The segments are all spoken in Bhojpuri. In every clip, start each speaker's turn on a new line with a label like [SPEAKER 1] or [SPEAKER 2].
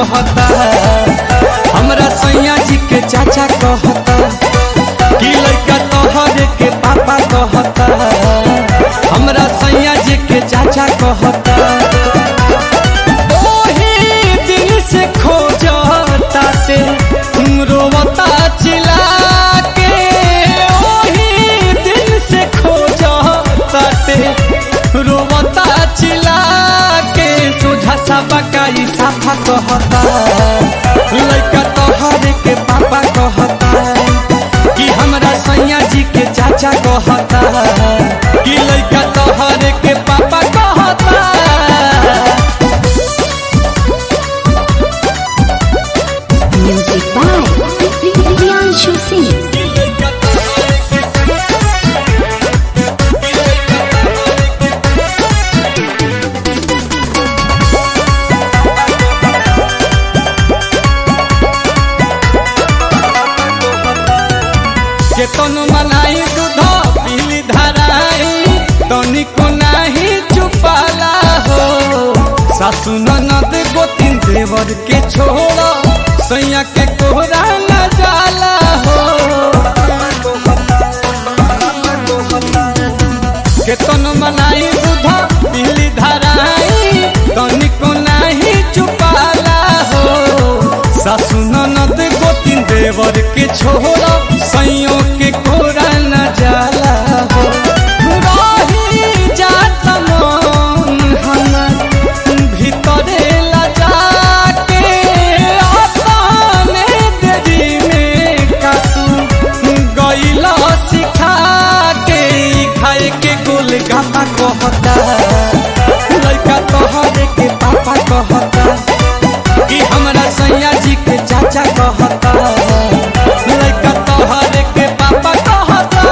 [SPEAKER 1] कहता हमरा सैया जी के चाचा कहता कि लड़का तोहरे के पापा कहता हमरा सैया जी के चाचा कहता ओही दिन से खोजता ते रोवता चिल्ला के ओही दिन से खोजता ते रोवता चिल्ला के सोझा सा बकाई साफा कहता लड़का तोहरे के पापा कहता कि हमरा सैया जी के चाचा कहता कि लड़का तोहरे के पापा कहता
[SPEAKER 2] Music by Priyanshu Singh.
[SPEAKER 1] केतन मनाई दूध पीली धराई तनिको नाही चुपाला हो सासु ननद गोतिन देवर के छोड़ सैया के कोहरा न जाला हो केतन मनाई दूध पीली धराई तनिको नाही चुपाला हो सासु ननद गोतिन देवर के छोड़ सैयों के कोरा न जाला हो रही जात मन हमर भीतरे लजा के अपने देरी में कातू गईला सिखा के ई खाए के गोल गापा कहता लड़का तोहरे के पापा कहता कि हमरा सैया जी के चाचा कहता लड़का तोहरे के पापा कहता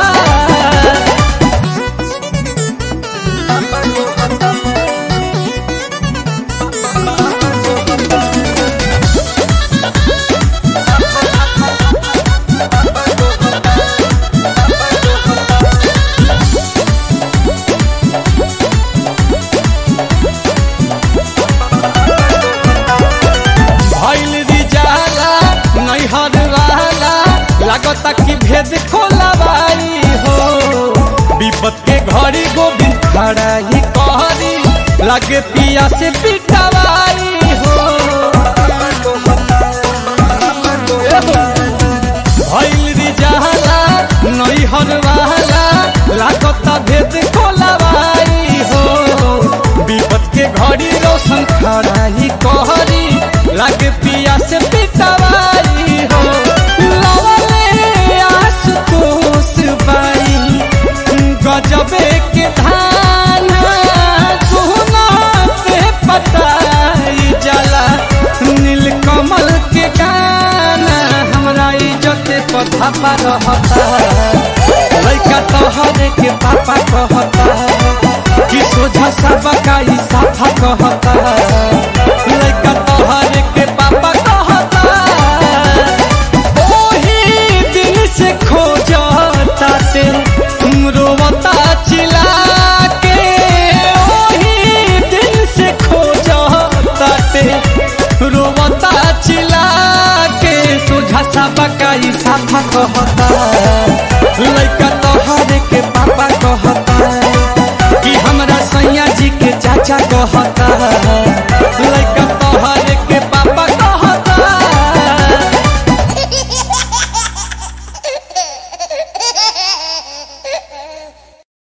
[SPEAKER 1] भइल रिजाला नैहर वाला लागता कि भेद खोलवाई हो विपत के घड़ी गोविंद खड़ा ही कहरी लगे पिया से पिटवाई हो भइल रिजाला नैहर वाला लागता भेद खोलवाई हो विपत के घड़ी रोशन खड़ा ही कहरी लागे पिया से पिटवाई हो लवले आशुतोष बाई गजबे के धान सोना पे पटाई जाला नीलकमल के गाना हमरा इज्जत पथा पर रहता लड़का तोहरे के पापा कहता कि सोझा सबका ई साफा कहता लड़का तोहरे के पापा कहता ओही दिन से खोजता ते रोवता चिल्ला के ओही दिन से खोजता ते रोवता चिल्ला के सोझा सबका ई साफा कहता लड़का तोहरे के पापा कहता कि हमरा सैया जी के चाचा कहता